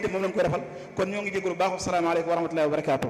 lii de moom lañ koy defal kon ñoo ngi jégalu baax asalaamaaleykum wa rahmatullahi wa barakaatu.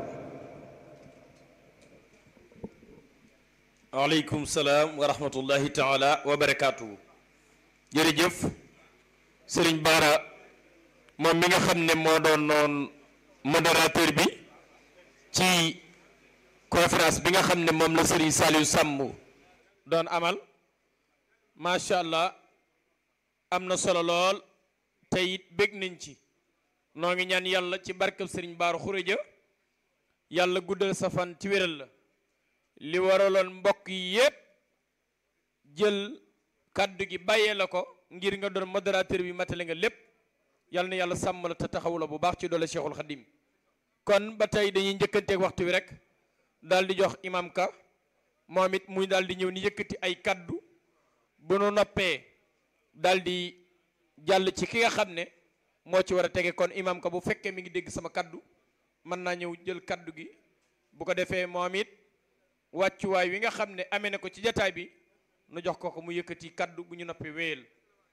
waaleykum salaam wa rahmatullahi taala wa barakaatu. jërëjëf sëriñ Baara moom mi nga xam ne moo doon noon modérateur bi ci conférence bi nga xam ne moom la sëriñ Saliou Samb doon amal macha allah am na solo lool te it bég nañ ci noo ngi ñaan yàlla ci barkeb sëriñ Baara Xuréja yàlla guddal sa fan ci wéral la li waraloon mbokk yi yépp jël kàddu gi bàyyee la ko ngir nga doon modérateur bi matale nga lépp yal na yàlla sàmm la te taxawu la bu baax ci doole Cheikhul Khadim kon ba tey dañuy njëkkanteeg waxtu wi rek daal di jox imam ka moom it muy daal di ñëw ni yëkkati ay kàddu bu nu noppee daal di jàll ci ki nga xam ne moo ci war a tege kon imam ka bu fekkee mi ngi dégg sama kàddu mën naa ñëw jël kàddu gi bu ko defee moom it wàccuwaay wi nga xam ne amee na ko ci jataay bi nu jox ko ko mu yëkkati kaddu bu ñu noppi wéyal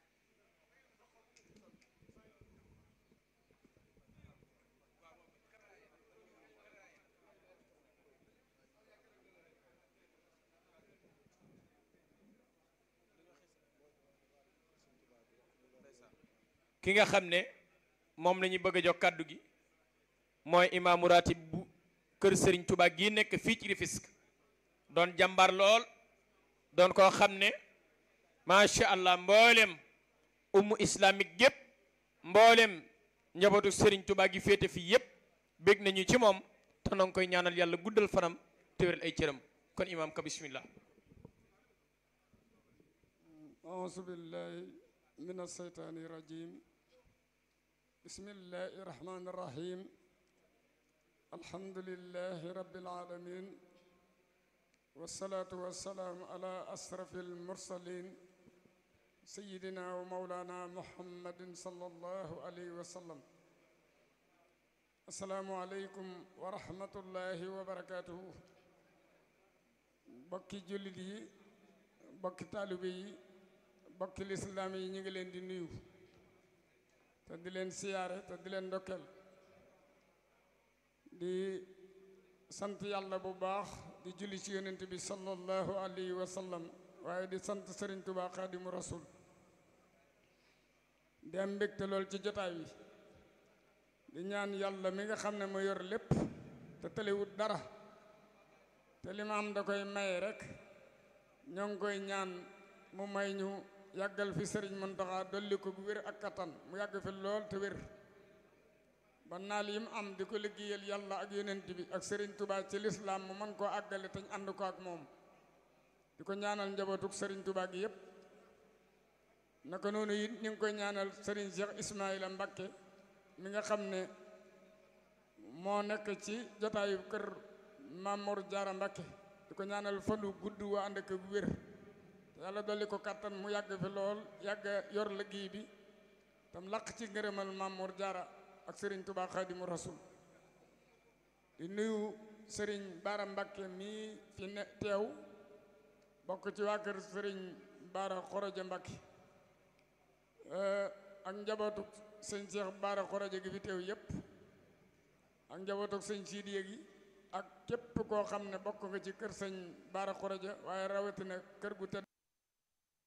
ki nga xam ne moom la ñuy bëgg a jox kaddu gi mooy imaamu ratib bu kër Serigne Touba gii nekk fii ci Rufisque doon jàmbaar lool doon koo xam ne macha allah mboolem ummu islamique gépp mboolem njabootu Serigne Touba gi féete fii yépp bég nañu ci moom te noo ngi koy ñaanal yàlla guddal fanam te wéral ay cëram kon imaam ka bismillah أعوذ بالله من الشيطان الرجيم بسم الله الرحمن الرحيم الحمد لله رب العالمين والصلاة والسلام على أشرف المرسلين سيدنا ومولانا محمد صلى الله عليه وسلم السلام عليكم ورحمة الله وبركاته بكي جلدي بكي طالبي bokki lislaam yi ñu ngi leen di nuyu te di leen siyaare te di leen ndokkeel di sant yàlla bu baax di julli ci yonent bi sallallahu alayhi wa sallam waaye di sant Sëriñ Tuubaa Xaadimu Rasuul di am mbégte lool ci jotaay bi di ñaan yàlla mi nga xam ne mu yor lépp te tëlewut dara te li ma am da koy maye rek ñoo ngi koy ñaan mu may ñu yàggal fi sëriñ Muntaxa dolli ko wér ak kattan mu yàgg fi lool te wér ba naal yi mu am di ko liggéeyal yàlla ak yonent bi ak sëriñ Touba ci lislaam mu mën koo àggale te ñu ànd ko ak moom di ko ñaanal njabootuk sëriñ Touba gi yépp naka noonu it ñu ngi koy ñaanal sëriñ Cheikh Ismaïla Mbakke mi nga xam ne moo nekk ci jotaayu kër Mamour Diarra Mbakke di ko ñaanal fanu gudd waa ànd ak wér yàlla dolli ko kàttan mu yàgg fi lool yàgg yor liggéey bi tam laq ci ngërëmal Mamour Diarra ak Serigne Touba Khadimu Rasul di nuyu Serigne Bara Mbakke mii fi ne teew bokk ci waa kër Serigne Bara Khoroja Mbakke ak njabootu sëñ Cheikh Bara Khoroja gi fi teew yépp ak njabootu sëñ Sidiya gi ak képp koo xam ne bokk nga ci kër sëñ Bara Khoroja waaye rawatina kër gu tedd